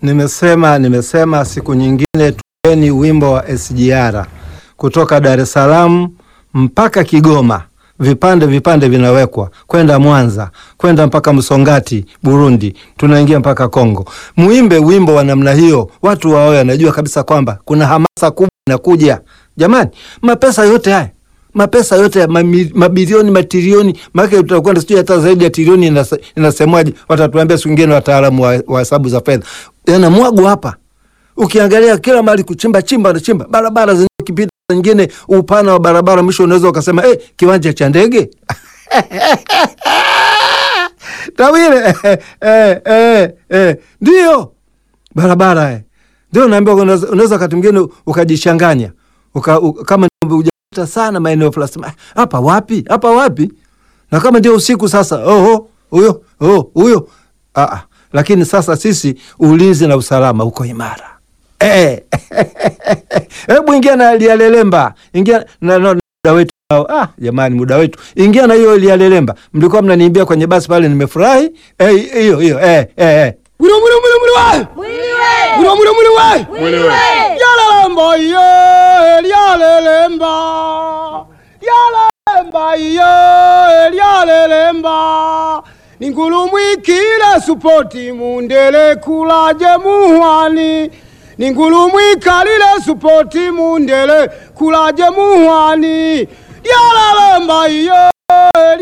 Nimesema nimesema siku nyingine tueni wimbo wa SGR kutoka Dar es Salaam mpaka Kigoma, vipande vipande vinawekwa kwenda Mwanza, kwenda mpaka Msongati Burundi, tunaingia mpaka Kongo. Muimbe wimbo wa namna hiyo, watu waoe wanajua kabisa kwamba kuna hamasa kubwa inakuja. Jamani, mapesa yote haya mapesa yote ya mami- mabilioni matrilioni, maana tutakwenda sijui hata zaidi ya trilioni inase- inasemwaje, watatuambia siku ingine wataalamu wa wa hesabu za fedha, yanamwagwa hapa. Ukiangalia kila mahali kuchimba chimba na chimba, barabara zenye kipita nyingine, upana wa barabara mwisho unaweza ukasema eh, kiwanja cha ndege Tawile eh, eh, eh, ndio barabara eh. Ndio naambia unaweza unaweza wakati mwingine ukajishanganya uka, u, kama hujapita sana maeneo fulani, sema, "Ah, hapa wapi hapa wapi, na kama ndio usiku sasa, oho huyo oh, huyo ah, ah. Lakini sasa sisi ulinzi na usalama uko imara eh. Hebu ingia na lialelemba, ingia na, na, muda wetu ah, jamani, muda wetu, ingia na hiyo lialelemba. Mlikuwa mnaniimbia kwenye basi pale, nimefurahi eh, hiyo hiyo eh, eh, eh. Mwili mwili mwili mwili we. Mwili mwili mwili we. Yalelemba iye, yalelemba. Yalelemba iye, yalelemba. Ningulumwikile supoti mundele kulaje muhwani. Ningulumwikalile supoti mundele kulaje muhwani. Yalelemba iye.